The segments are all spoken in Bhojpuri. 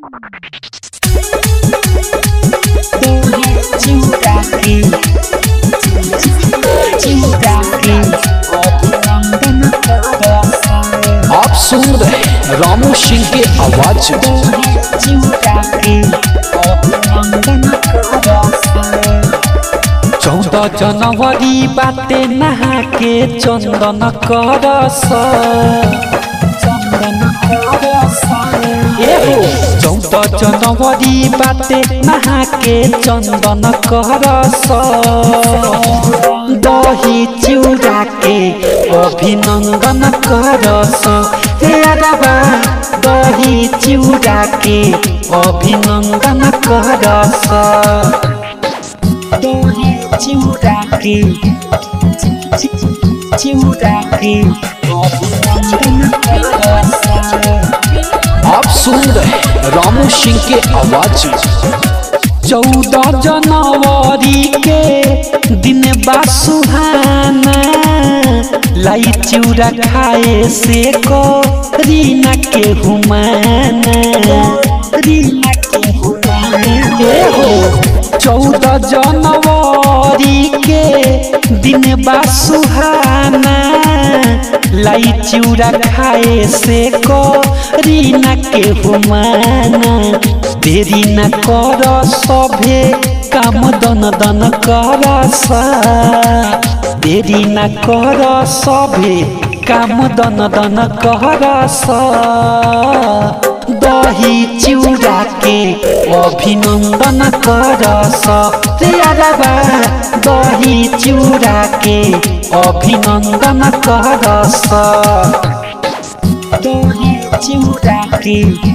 आप सुन रहे हैं रामू सिंह के आवाज में चौदह जनवरी बाटे नहा के चंदन करस चौदह जनवरी बाटे नहा के चंदन करस दही चिउरा के अभिनंदन करस हे अरबा दही चिउरा के अभिनंदन करस आप सुन रहे हैं रामू सिंह के आवाज में चौदह जनवरी के दिन बा सुहाना लाई चिउरा खाए से को रीना के हुमाना रीना के हुमाना हो चौदह जनवरी के दिन बा सुहाना लाई चिउरा खाए से को रीना के हुमाना देरी न कर सभे काम दन दन कर देरी न कर सभे काम दन दन कर दही चिउरा के अभिनंदन करस रे अरबा दही चिउरा के अभिनंदन करस दही चिउरा के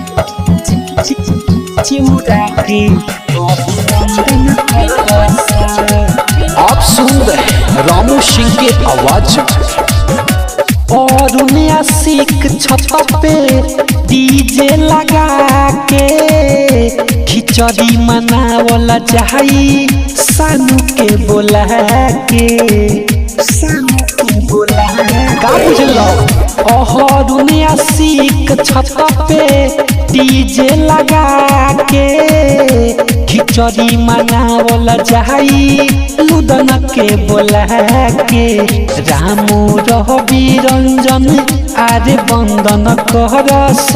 आप सुन रहे हैं रामू सिंह के आवाज में और उन्हें सीख छत पे डीजे लगा के खिचड़ी मनावला चाही सानू के बोला के सानू के बोला का बुझलो और उन्हें सीख छत पे डीजे लगा के खिचड़ी मनावला चाही लुदन के बोला के रामू रहबी रंजन आरे बंदन करस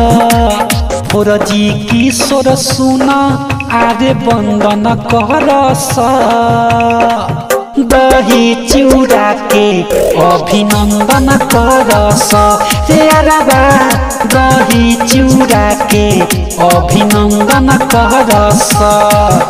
फोरजी किशोर सुन आरे बंदन करस दही चिउरा के अभिनंदन करस रे अरबा दही चिउरा के अभिनंदन करस